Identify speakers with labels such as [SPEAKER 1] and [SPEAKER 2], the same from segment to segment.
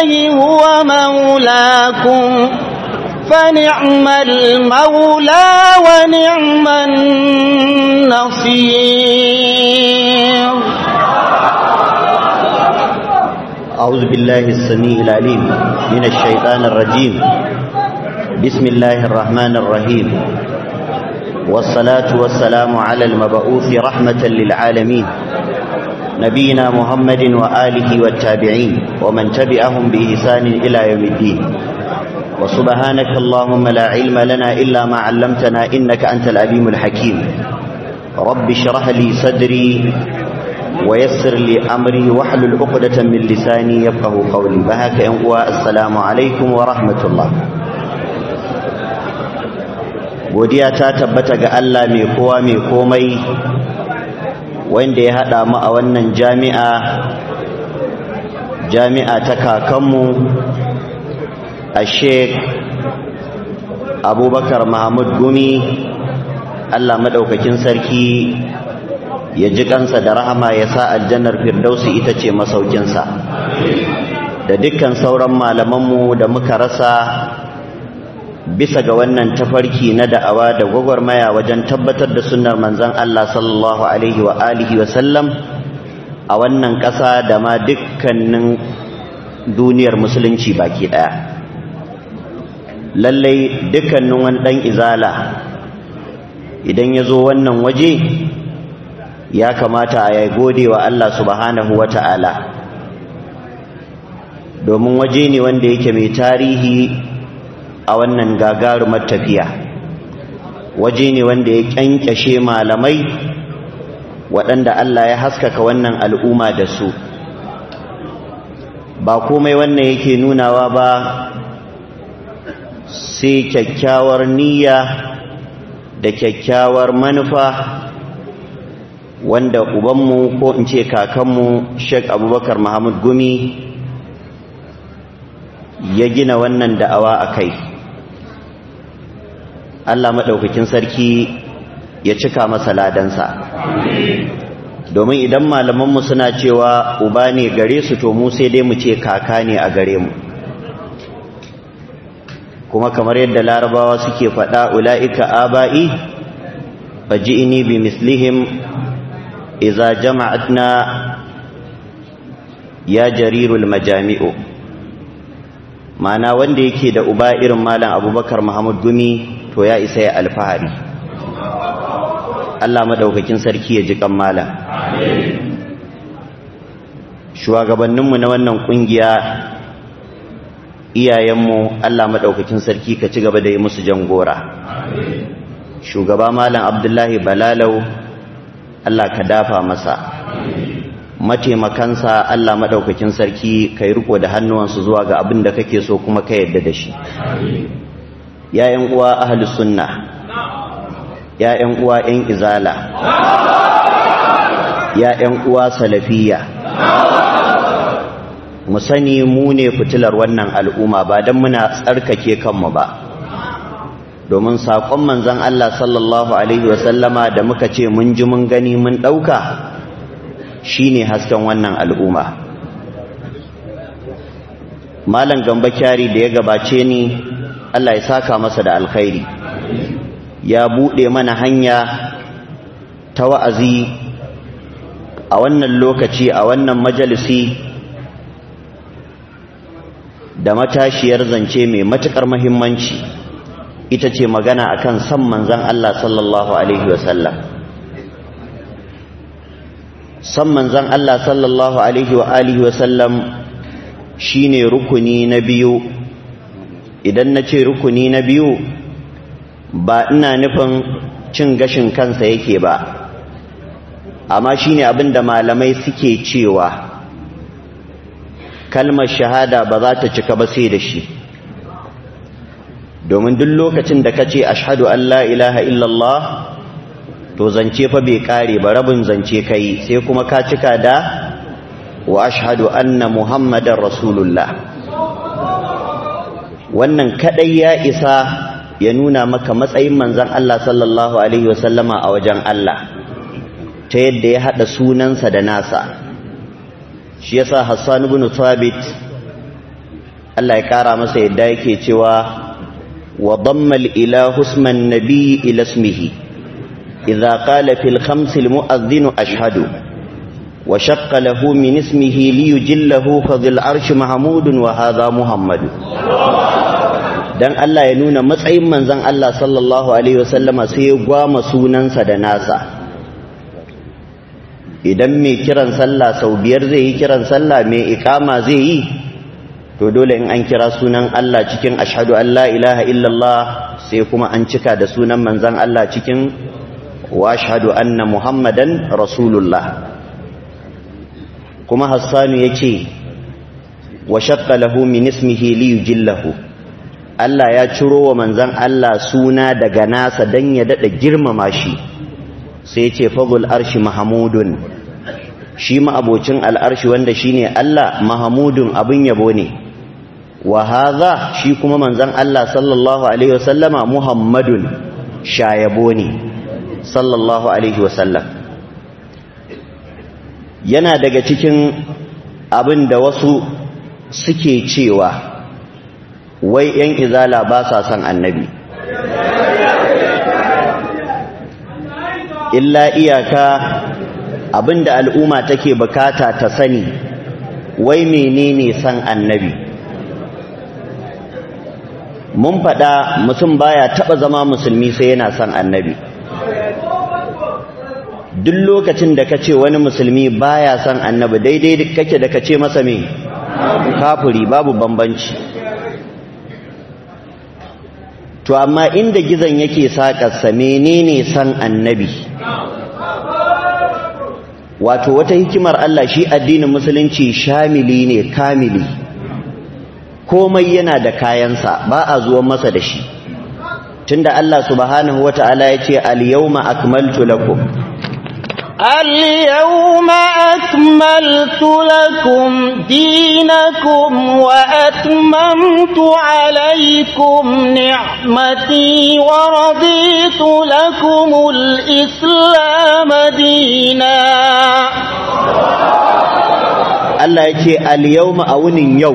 [SPEAKER 1] الله هو مولاكم فنعم المولى ونعم النصير
[SPEAKER 2] أعوذ بالله السميع العليم من الشيطان الرجيم بسم الله الرحمن الرحيم والصلاة والسلام على المبعوث رحمة للعالمين نبينا محمد وآله والتابعين ومن تبعهم بإحسان إلى يوم الدين وسبحانك اللهم لا علم لنا إلا ما علمتنا إنك أنت العليم الحكيم رب اشرح لي صدري ويسر لي أمري واحلل عقدة من لساني يفقه قولي بهاك ينقوى السلام عليكم ورحمة الله godiya ta tabbata ga Allah mai kowa mai komai wanda ya haɗa mu a wannan jami'a jami'a ta kakanmu a sheik abubakar mahmud gumi Allah maɗaukakin sarki ya ji kansa da rahama ya sa aljannar firdausi ita ce masaukinsa da dukkan sauran malamanmu da muka rasa bisa ga wannan tafarki na da'awa da gwagwarmaya wajen tabbatar da sunnar manzon Allah sallallahu alaihi wa alihi wa sallam a wannan ƙasa da ma dukkanin duniyar musulunci baki ɗaya lallai dukkanin wani ɗan izala idan ya zo wannan waje ya kamata a yi gode wa Allah subhanahu wa ta'ala domin waje ne wanda yake mai tarihi a wannan gagarumar tafiya waje ne wanda ya kyankyashe malamai waɗanda Allah ya haskaka wannan al'umma da su ba komai wannan yake nunawa ba sai kyakkyawar niyya da kyakkyawar manufa wanda ubanmu ko in ce kakanmu Sheikh Abubakar Muhammad Gumi ya gina wannan da'awa a kai Allah maɗaukakin sarki ya cika masa ladansa domin idan malamanmu suna cewa uba ne gare su to mu sai dai mu ce kaka ne a gare mu kuma kamar yadda larabawa suke faɗa ula'ika aba'i faji'ini bi mislihim iza jama'atna ya jarirul majami'u mana wanda yake da uba irin malam abubakar muhammad gumi to ya isa ya alfahari Allah madaukakin sarki ya ji kan malam shugabanninmu na wannan kungiya iyayenmu Allah madaukakin sarki ka ci gaba da yi musu jangora shugaba malam abdullahi balalau Allah ka dafa masa mataimakansa Allah maɗaukakin sarki kai riko da hannuwansu zuwa ga abin da kake so kuma ka yadda da shi ‘ya'yan uwa ahalus sunna ‘ya'yan uwa ‘yan izala ‘ya'yan uwa salafiya mu sani mu ne fitilar wannan al'umma ba don muna tsarkake kanmu ba domin saƙon manzan Allah sallallahu Alaihi wasallama da muka ce mun ji mun gani mun ɗauka shi ne hasken wannan al'umma malam gamba kyari da ya gabace ni Allah ya saka masa da alkhairi ya buɗe mana hanya ta wa'azi a wannan lokaci a wannan majalisi da matashiyar zance mai matuƙar mahimmanci ita ce magana akan san manzan Allah sallallahu Alaihi wasallam san manzan Allah sallallahu alaihi wa alihi wasallam shine rukuni na biyu idan na ce rukuni na biyu ba ina nufin cin gashin kansa yake ba amma shine abin da malamai suke cewa kalmar shahada ba za ta cika ba sai da shi domin duk lokacin da ka ce ashhadu an la ilaha illallah to zance fa bai kare ba rabin zance kai sai kuma ka cika da wa ashhadu anna muhammadar rasulullah wannan kadai ya isa ya nuna maka matsayin manzon Allah sallallahu alaihi wasallama a wajen Allah ta yadda ya hada sunansa da nasa shi yasa Hassan ibn Thabit Allah ya kara masa yadda yake cewa wa damma al-ilahu isman nabiy ila ismihi idza qala fil khams al-mu'adhdhin ashhadu wa shaqqa lahu min ismihi li yujillahu fa dhil arsh mahmudun wa hadha muhammadu dan Allah ya nuna matsayin manzon Allah sallallahu alaihi wasallama sai ya gwama sunansa da nasa idan mai kiran sallah sau biyar zai yi kiran sallah mai ikama zai yi to dole in an kira sunan Allah cikin ashhadu an la ilaha illallah sai kuma an cika da sunan manzon Allah cikin wa ashhadu anna muhammadan rasulullah kuma hassanu yace wa shaqqa lahu min ismihi li yujillahu Allah ya ciro wa manzon Allah suna daga nasa dan ya dada girmama shi sai ce fagul arshi mahamudun shi ma'abocin al'arshi wanda shi ne Allah mahamudun abin yabo ne wa haza shi kuma manzan Allah sallallahu Alaihi wasallama muhammadun shayabo ne sallallahu Alaihi wasallam yana daga cikin abin da wasu suke cewa wai ‘yan izala ba sa son annabi’ illa iyaka abinda al'umma take bukata ta sani wai menene san annabi mun faɗa mutum baya taɓa zama musulmi sai yana son annabi duk lokacin da ka ce wani musulmi baya son annabi daidai kake da ka ce masa me kafuri babu bambanci to amma inda gizon yake saƙarsa menene san annabi wato wata hikimar Allah shi addinin musulunci shamili ne kamili komai yana da kayansa ba a zuwan masa da shi tunda Allah subhanahu wata'ala ya ce al-yawma akmaltu lakum
[SPEAKER 1] اليوم أكملت لكم دينكم وأتممت عليكم نعمتي ورضيت لكم الإسلام دينا
[SPEAKER 2] Allah ya ce al-yawma a wunin yau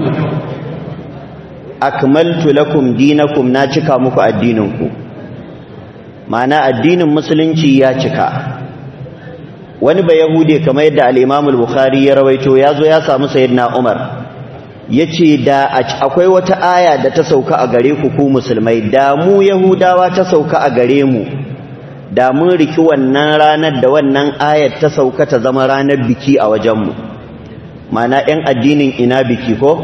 [SPEAKER 2] akmaltu lakum dinakum na cika muku addininku ma'ana addinin musulunci ya cika wani ba yahude kamar yadda al-imam al-bukhari ya rawaito ya zo ya samu sayyidina umar yace da akwai wata aya da ta sauka a gare ku ku musulmai da mu yahudawa ta sauka a gare mu da mun riki wannan ranar da wannan ayar ta sauka ta zama ranar biki a wajenmu mana ‘yan addinin ina biki ko?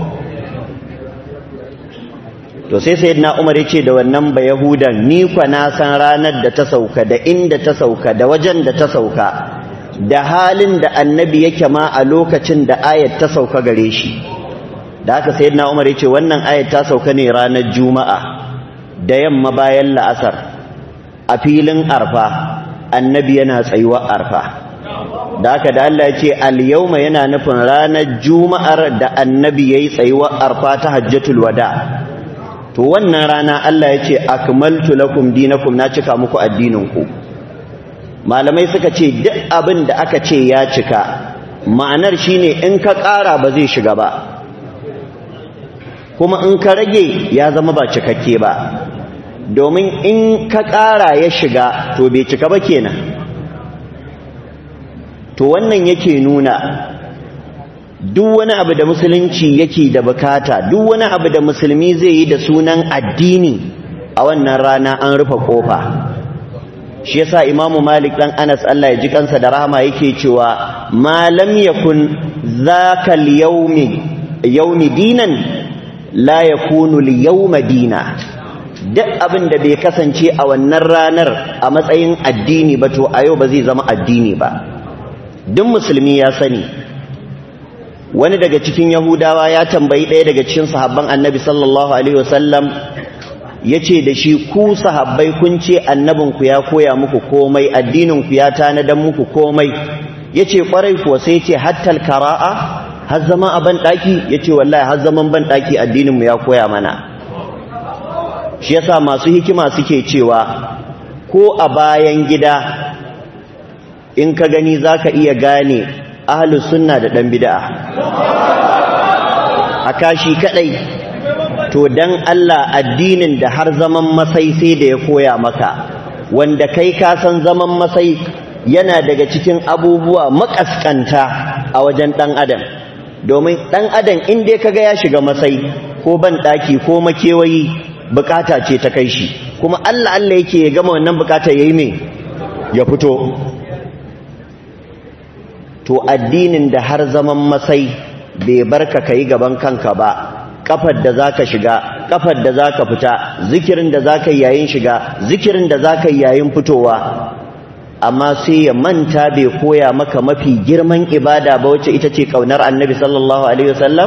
[SPEAKER 2] to sai sayyidina umar ya ce da wannan ba yahudan ni kwa na san ranar da ta sauka da inda ta sauka da wajen da ta sauka da halin da annabi yake ma a lokacin da ayat ta sauka gare shi da haka sayyidina umar ya ce wannan ayat ta sauka ne ranar juma'a da yamma bayan la'asar a filin arfa annabi yana tsayuwar arfa da haka da Allah ya ce al-yawma yana nufin ranar juma'ar da annabi yayi tsayuwar arfa ta hajjatul wada to wannan rana Allah ya ce akmaltu lakum dinakum na cika muku addininku malamai suka ce duk abin da aka ce ya cika ma'anar shine in ka ƙara ba zai shiga ba kuma in ka rage ya zama ba cikakke ba domin in ka ƙara ya shiga to bai cika ba kenan to wannan yake nuna duk wani abu da musulunci yake da bukata duk wani abu da musulmi zai yi da sunan addini a wannan rana an rufe kofa shi yasa imamu malik dan anas Allah ya ji kansa da rahama yake cewa ma lam yakun zakal yawmi yawmi dinan la yakunu al yawma dina duk abin da bai kasance a wannan ranar a matsayin addini ba to a yau ba zai zama addini ba duk musulmi ya sani wani daga cikin yahudawa ya tambayi ɗaya daga cikin sahabban annabi sallallahu alaihi wasallam ya ce da shi ku sahabbai kun ce annabinku ya koya muku komai addininku ya tanadan muku komai ya ce ƙwarai kuwa sai ce hattal kara'a har zama a banɗaki ya ce wallahi har zaman banɗaki addininmu ya koya mana shi yasa masu hikima suke cewa ko a bayan gida in ka gani za ka iya gane ahalus sunna da ɗan bida'a a kashi kaɗai to dan Allah addinin da har zaman masai sai da ya koya maka wanda kai ka san zaman masai yana daga cikin abubuwa makaskanta a wajen dan adam domin dan adam in dai kaga ya shiga masai ko ban daki ko makewayi bukata ce ta kai shi kuma Allah Allah yake ya gama wannan bukata yayi me ya fito to addinin da har zaman masai bai barka kai gaban kanka ba kafar da zaka shiga kafar da zaka fita zikirin da zaka yi yayin shiga zikirin da zaka yi yayin fitowa amma sai ya manta bai koya maka mafi girman ibada ba wacce ita ce kaunar annabi sallallahu alaihi wasallam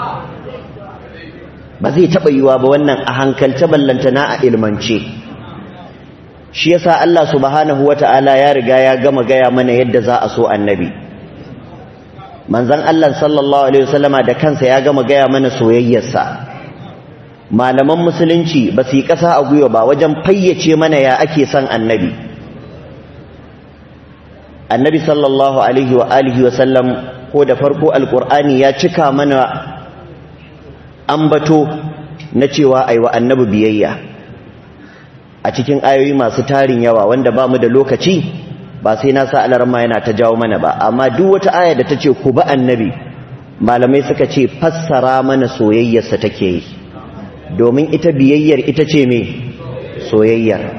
[SPEAKER 2] ba zai taɓa yiwa ba wannan a hankalce ballantana a ilmance shi yasa Allah subhanahu wata'ala ya riga ya gama gaya mana yadda za a so annabi manzon Allah sallallahu alaihi wasallama da kansa ya gama gaya mana soyayyarsa malaman musulunci ba su yi ƙasa a gwiwa ba wajen fayyace mana ya ake son annabi annabi sallallahu alaihi wa alihi wasallam ko da farko alkur'ani ya cika mana ambato na cewa ai wa annabi biyayya a cikin ayoyi masu tarin yawa wanda ba mu da lokaci ba sai na sa alarma yana ta jawo mana ba amma duk wata aya da ta ce ku ba annabi malamai suka ce fassara mana soyayyarsa take yi domin ita biyayyar ita ce me soyayyar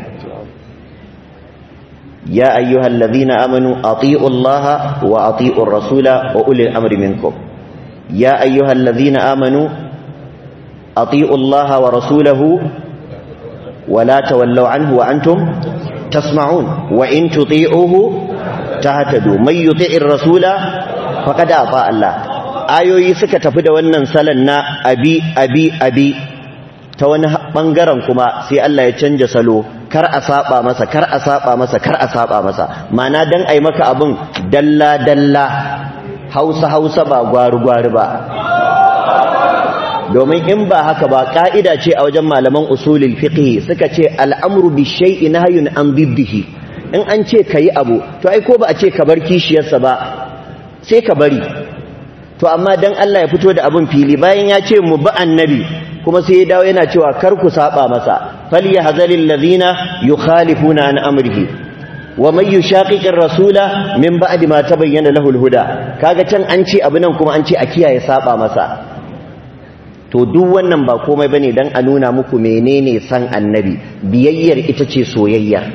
[SPEAKER 2] ya ayyuhal ladhina amanu ati'u allaha wa ati'u rasula wa ulil amri minkum ya ayyuhal ladhina amanu ati'u allaha wa rasulahu wa la tawallaw anhu wa antum tasma'un wa in tuti'uhu tahtadu may yuti'ir rasula faqad ata Allah ayoyi suka tafi da wannan salan na abi abi abi ta wani bangaren kuma sai Allah ya canja salo kar a saba masa kar a saba masa kar a saba masa mana dan ai maka abun dalla dalla hausa hausa ba gwaru gwaru ba domin in ba haka ba ka'ida ce a wajen malaman usulul fiqh suka ce al'amru bi shay'in nahyun an biddihi in an ce kayi abu to ai ko ba a ce ka bar kishiyarsa ba sai ka bari to amma dan Allah ya fito da abun fili bayan ya ce mu bi annabi kuma sai ya dawo yana cewa kar ku saba masa falyahzaril ladina yukhalifuna an amrihi wa man yushaqiqir rasula min ba'di ma tabayyana lahu alhuda kaga can an ce abu nan kuma an ce a kiyaye saba masa to duk wannan ba komai bane dan a nuna muku menene san annabi biyayyar ita ce soyayyar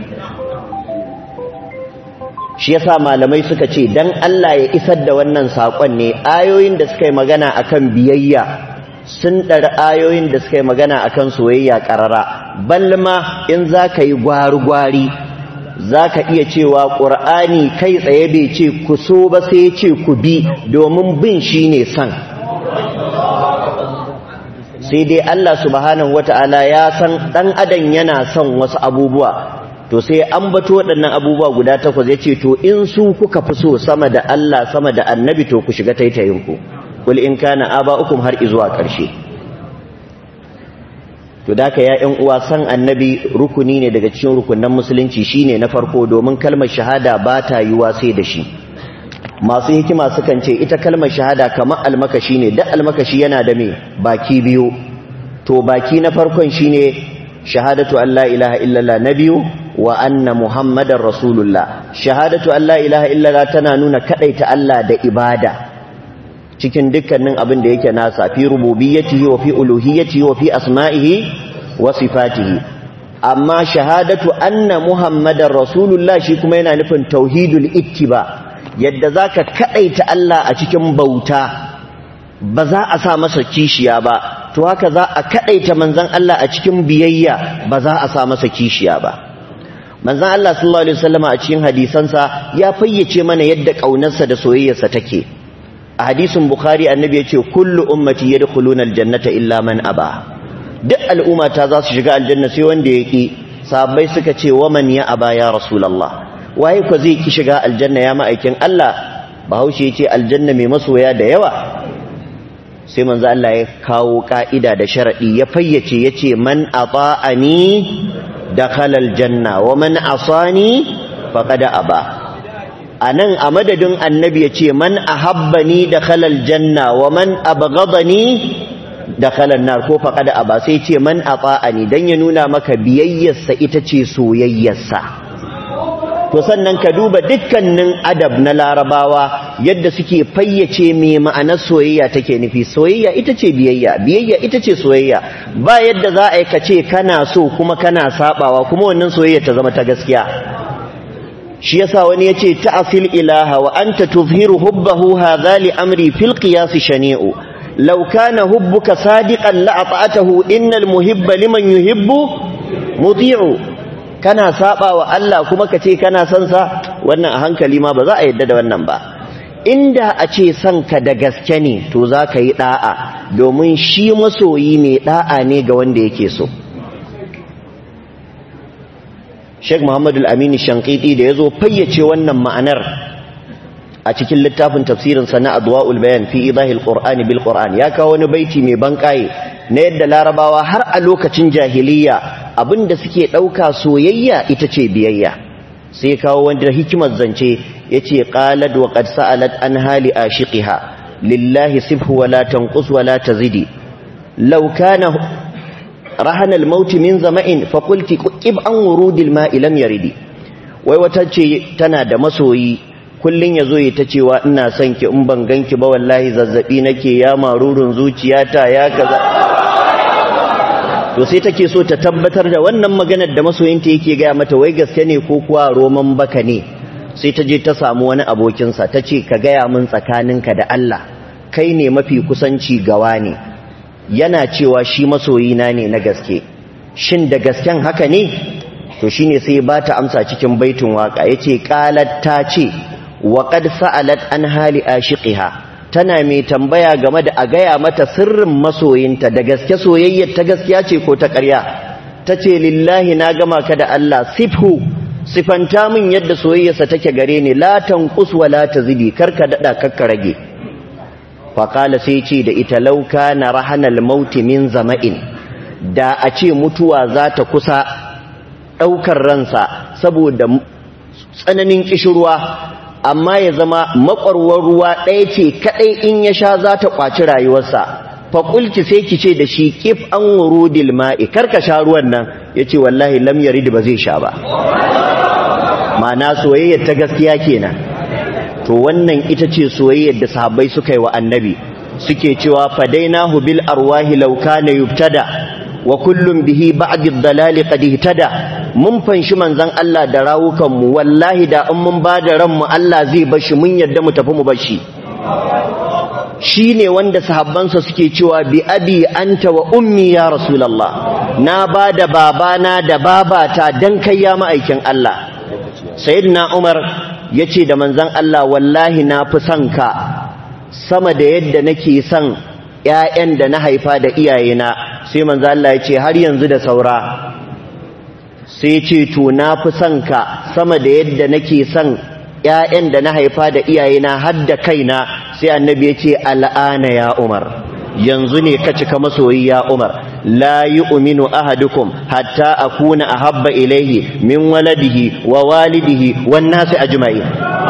[SPEAKER 2] shi yasa malamai suka ce dan Allah ya isar da wannan sakon ne ayoyin da suka yi magana akan biyayya sun ɗari ayoyin da suka yi magana akan soyayya ƙarara balma in za ka yi gwari-gwari za ka iya cewa ƙur'ani kai tsaye bai ce ku so ba sai ce ku bi domin bin shi ne san sai dai Allah subhanahu wata'ala ya san ɗan adam yana son wasu abubuwa to sai an bato waɗannan abubuwa guda takwas ya ce to in su kuka fi so sama da Allah sama da annabi to ku shiga taitayinku kul in kana aba'ukum har izuwa ƙarshe to da ya ƴan uwa san annabi rukuni ne daga cikin rukunan musulunci shine na farko domin kalmar shahada ba ta yiwa sai da shi masu hikima sukan ce ita kalmar shahada kamar almakashi ne duk almakashi yana da me baki biyu to baki na farkon shine shahadatu an la ilaha illallah na biyu wa anna muhammadar rasulullah shahadatu an la ilaha illallah tana nuna kadaita Allah da ibada cikin dukkanin abin da yake nasa fi rububiyyatihi wa fi uluhiyyatihi wa fi asma'ihi wa sifatihi amma shahadatu anna muhammadar rasulullah shi kuma yana nufin tauhidul ittiba yadda zaka kadaita Allah a cikin bauta ba za a sa masa kishiya ba to haka za a kadaita manzon Allah a cikin biyayya ba za a sa masa kishiya ba manzon Allah sallallahu alaihi wasallam a cikin hadisansa ya fayyace mana yadda kaunarsa da soyayyarsa take a hadisin bukhari annabi ya ce kullu ummati yadkhuluna aljannata illa man aba duk al'umma ta za su shiga aljanna sai wanda ya ki sahabbai suka ce wa man ya aba ya rasulullah waye ko zai ki shiga aljanna ya ma'aikin Allah bahaushe ya ce aljanna mai masoya da yawa sai manzo Allah ya kawo ka'ida da sharadi ya fayyace yace man ata'ani dakhala aljanna wa man asani faqad aba anan a madadin annabi yace man ahabbani dakhala aljanna wa man abghadani dakhala nar ko faqad aba sai ce man ata'ani dan ya nuna maka biyayyarsa ita ce soyayyarsa to sannan ka duba dukkanin adab na larabawa yadda suke fayyace me ma'anar soyayya take nufi soyayya ita ce biyayya biyayya ita ce soyayya ba yadda za a yi ka ce kana so kuma kana sabawa kuma wannan soyayya ta zama ta gaskiya shi yasa wani yace ta'fil ilaha wa anta tuzhiru hubbahu hadha li amri fil qiyas shani'u law kana hubbuka sadiqan la ata'atahu innal muhibba liman yuhibbu muti'u kana saba wa Allah kuma ka ce kana son sa wannan a hankali ma ba za a yadda da wannan ba inda a ce son ka da gaske ne to za ka yi da'a domin shi masoyi mai da'a ne ga wanda yake so Sheikh Muhammad Al-Amin Shankiti da yazo fayyace wannan ma'anar a cikin littafin tafsirin sa na Adwa'ul Bayan fi idahil Qur'ani bil Qur'an ya kawo wani baiti mai bankaye na yadda Larabawa har a lokacin jahiliyya abinda suke ɗauka soyayya ita ce biyayya sai kawo wanda hikimar zance ya ce ƙalad wa ƙad sa'alat an hali a shiƙiha lillahi sifhu wa la tanqus wa la tazidi law kana rahana al-maut min zama'in fa qulti qib an wurudil ma'i lam yaridi wai wata ce tana da masoyi kullun yazo ya ta cewa ina son ki in ban ganki ba wallahi zazzabi nake ya marurun zuciyata ya kaza to sai take so ta tabbatar da wannan maganar da masoyinta yake gaya mata wai gaske ne ko kuwa roman baka ne sai ta je ta samu wani abokinsa ta ce ka gaya min tsakaninka da Allah kai ne mafi kusanci gawa ne yana cewa shi masoyina ne na gaske shin da gasken haka ne to shine sai ba ta amsa cikin baitin waka yace qalat ta ce wa qad sa'alat an hali ashiqiha tana mai tambaya game da a gaya mata sirrin masoyinta da gaske soyayyar ta gaskiya ce ko ta ƙarya ta ce lillahi na gama ka da Allah sifhu sifanta min yadda soyayyarsa take gare ni la tanqus wa la tazidi karka dada karka rage fa qala sai ce da ita lauka na rahanal maut min zama'in da a ce mutuwa za ta kusa daukar ransa saboda tsananin kishirwa amma ya zama makwarwar ruwa ɗaya ce kaɗai in ya sha za ta ƙwaci rayuwarsa faƙulki sai ki ce da shi ƙif an wurudil ma'i karka sha ruwan nan ya ce wallahi lam yarid ba zai sha ba ma'ana soyayyar ta gaskiya kenan to wannan ita ce soyayyar da sahabbai suka yi wa annabi suke cewa fadainahu bil arwahi law kana yubtada wa kullum bihi ba'd ad-dalali qad ihtada mun fanshi manzon Allah da rawukan mu wallahi da in mun bada ran mu Allah zai bashi mun yadda mu tafi mu bashi shine wanda sahabbansa suke cewa bi abi anta wa ummi ya rasulullah na bada babana da babata dan kai ya ma'aikin Allah sayyidina Umar yace da manzon Allah wallahi na fi son ka sama da yadda nake son ƴaƴan da na haifa da iyayena sai manzo Allah ya ce har yanzu da saura sai ce to na fi son ka sama da yadda nake son ƴaƴan da na haifa da iyayena har da kaina sai annabi ya ce al'ana ya Umar yanzu ne ka cika masoyi ya Umar la yu'minu ahadukum hatta akuna ahabba ilayhi min waladihi wa walidihi wan nasi ajma'in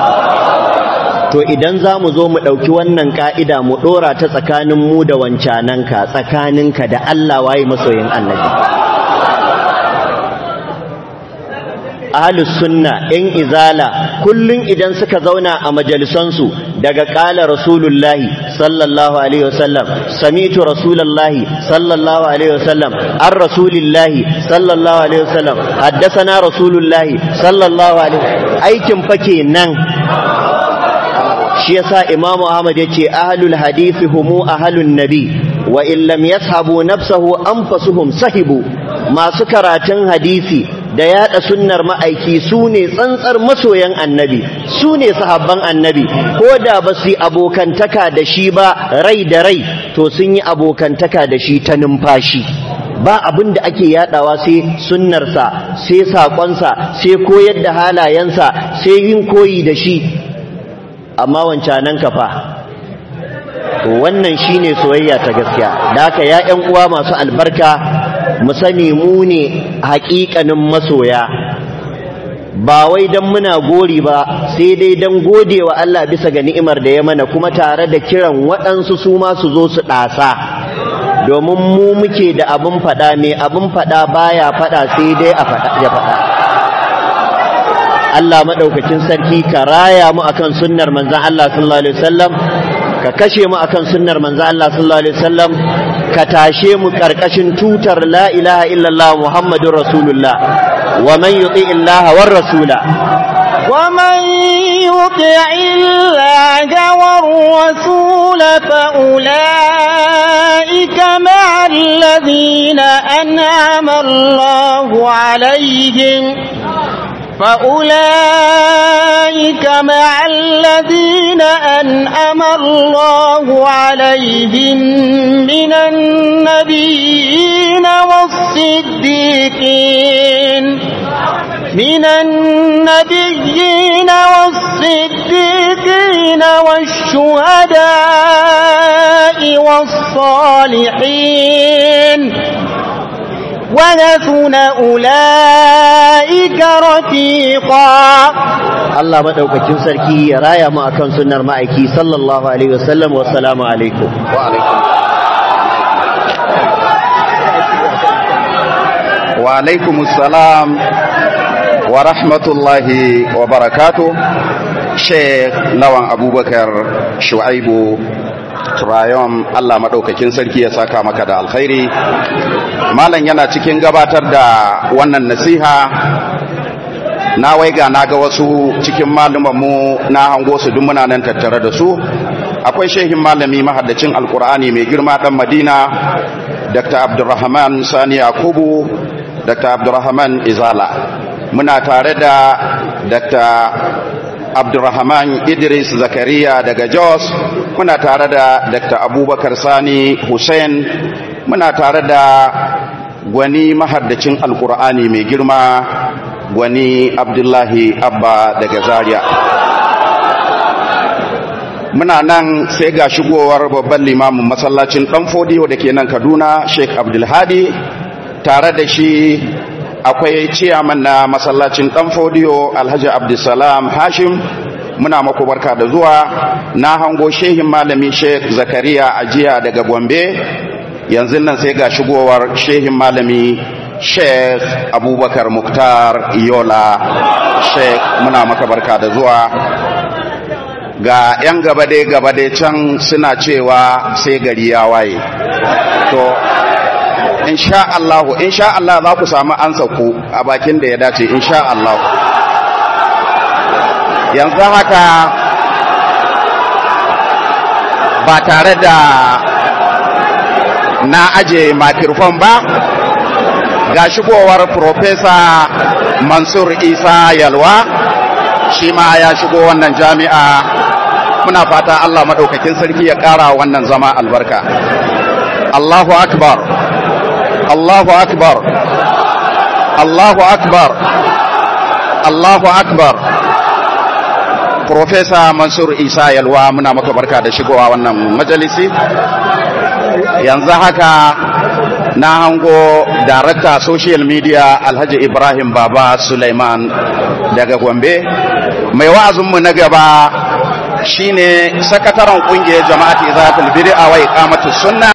[SPEAKER 2] to idan za mu zo mu ɗauki wannan ƙa'ida mu ɗora ta tsakanin mu da wancananka tsakaninka da Allah waye masoyin annabi ahlus sunna in izala kullun idan suka zauna a majalisansu daga ƙala rasulullahi sallallahu alaihi wasallam samitu rasulullahi sallallahu alaihi wasallam an rasulillahi sallallahu alaihi wasallam haddasana rasulullahi sallallahu alaihi aikin fa kenan shi yasa imamu ahmad yace ahlul hadisi humu ahlun nabi wa in lam yashabu nafsahu anfasuhum sahibu masu karatun hadisi da yada sunnar ma'aiki su ne tsantsar masoyan annabi su ne sahabban annabi ko da ba su yi abokantaka da shi ba rai da rai to sun yi abokantaka da shi ta numfashi ba abin da ake yadawa sai sunnarsa sai saƙonsa sai koyar da halayensa sai yin koyi da shi amma wancanan kafa wannan shine soyayya ta gaskiya da haka ya ƴan uwa masu albarka mu sani mu ne haƙiƙanin masoya ba wai dan muna gori ba sai dai dan godewa Allah bisa ga ni'imar da ya mana kuma tare da kiran waɗansu su ma su zo su ɗasa domin mu muke da abin fada mai abin fada baya fada sai dai a fada ya fada Allah madaukakin sarki ka raya mu akan sunnar manzon Allah sallallahu alaihi wasallam ka kashe mu akan sunnar manzon Allah sallallahu alaihi wasallam ka tashe mu karkashin tutar la ilaha illallah muhammadur rasulullah wa man yuti illaha war rasula
[SPEAKER 1] ومن يطع الله والرسول فأولئك مع الذين أنعم الله عليهم فأولئك مع الذين أنعم الله عليهم من النبيين والصديقين من النبيين والصديقين والشهداء والصالحين ونثن أولئك رفيقا
[SPEAKER 2] Allah madaukakin sarki ya raya mu akan sunnar ma'aiki sallallahu alaihi wasallam wa salamu alaikum
[SPEAKER 3] wa alaikum wa alaikum assalam wa rahmatullahi wa barakatuh Sheikh Lawan Abubakar Shu'aibu Trayon Allah madaukakin sarki ya saka maka da alkhairi Malam yana cikin gabatar da wannan nasiha na waiga na ga wasu cikin mu na hango su duk muna nan tattare da su akwai shehin malami mahaddacin alkur'ani mai girma dan madina dr abdurrahman sani yakubu dr abdurrahman izala muna tare da dr abdurrahman idris zakariya daga jos muna tare da dr abubakar sani hussein muna tare da gwani mahaddacin alkur'ani mai girma gwani abdullahi abba daga zaria muna nan sai ga shigowar babban limamin masallacin dan fodiyo da ke nan kaduna sheikh abdulhadi tare da shi akwai ciyaman na masallacin dan fodiyo alhaji abdulsalam hashim muna maku barka da zuwa na hango shehin malami sheikh zakariya ajiya daga gombe yanzu nan sai ga shigowar shehin malami sheikh abubakar muktar yola sheikh muna maka barka da zuwa ga 'yan gabade-gabade can suna cewa sai gari ya waye to insha Allah insha Allah za ku samu ansa ku a bakin da ya dace insha Allah yanzu haka ba tare da na aje makirfon ba ga shigowar Profesa Mansur Isa Yalwa shi ma ya shigo wannan jami'a muna fata Allah maɗaukakin sarki ya ƙara wannan zama albarka Allahu akbar Allahu akbar Allahu akbar Allahu akbar Profesa Mansur Isa Yalwa muna maka barka da shigowa wannan majalisi yanzu haka na hango darakta social media alhaji ibrahim baba suleiman daga gombe mai wa'azinmu na gaba shine sakataren kungiyar jama'at izatul bid'a wa iqamatus sunna